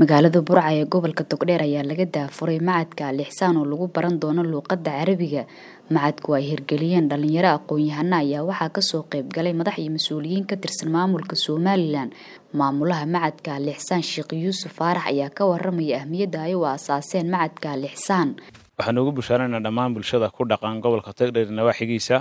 magaalada burca ee gobolka togdheer ayaa laga daafuray macadka al ixsaan oo lagu baran doono luuqadda carabiga macadku ay hirgeliyeen dhalinyaro aqoon-yahana ayaa waxaa kasoo qayb galay madax iyo mas-uuliyiin ka tirsan maamulka somalilan maamulaha macadka al ixsaan sheekh yuusuf faarax ayaa ka waramaya ahmiyadda ay u aasaaseen macadka al ixsaan waxaan ugu bushaaraynaa dhammaan bulshada ku dhaqan gobolka togdheer nawaaxigiisa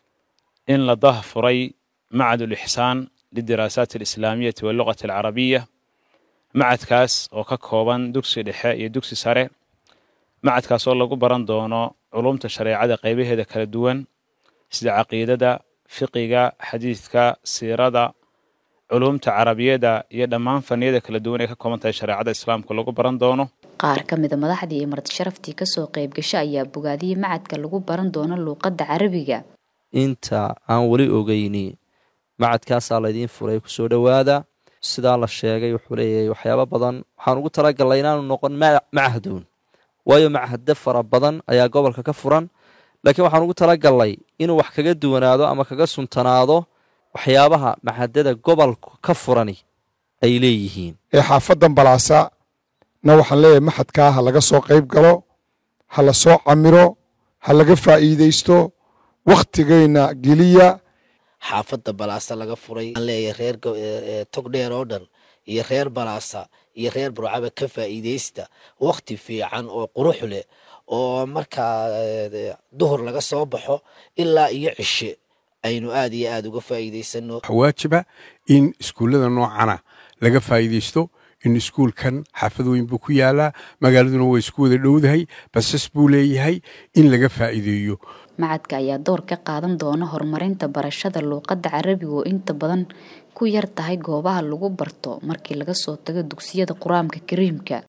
in la dahfuray macad ulixsaan lidiraasaat alislaamiyati walluqati alcarabiya macadkaas oo ka kooban dugsi dhexe iyo dugsi sare macadkaas oo lagu baran doono culumta shareecada qaybaheeda kala duwan sida caqiidada fiqiga xadiidka siirada culumta carabiyada iyo dhammaan faniyada kala duwan ee ka kooban tahay shareecada islaamka lagu baran doono qaar ka mida madaxdii iyo marti sharaftii kasoo qayb gasho ayaa bogaadiyey macadka lagu baran doono luuqadda carabiga inta aan weli ogeyni macadkaasaa laydiin furay kusoo dhowaada sidaa la sheegay wuxuu leeyahay waxyaabo badan waxaan ugu talagalnay inaanu noqon machaduun waayo machade fara badan ayaa gobolka ka furan laakiin waxaan ugu talagalnay inuu wax kaga duwanaado ama kaga suntanaado waxyaabaha machadada gobolka ka furani ay leeyihiin ee xaafadan balaasa na waxaan leeyahay maxadkaa ha laga soo qayb galo ha la soo camiro ha laga faa'iidaysto wakhtigayna geliya xaafadda balaasa laga furay aan leeyahay reer togdheer oo dhan iyo reer balaasa iyo reer burcaba ka faa'iidaysta wakhti fiican oo qurux leh oo markaa duhur laga soo baxo ilaa iyo cishe aynu aad iyo aad uga faa'iidaysano waajiba in iskuullada noocana laga faa'iidaysto in iskuulkan xaafad weyn buu ku yaalaa magaaladuna waa isku wada dhowdahay basas buu leeyahay in laga faa'iideeyo macadka ayaa door ka qaadan doona horumarinta barashada luuqadda carabiga oo inta badan ku yar tahay goobaha lagu barto markii laga soo tago dugsiyada qur-aanka kariimka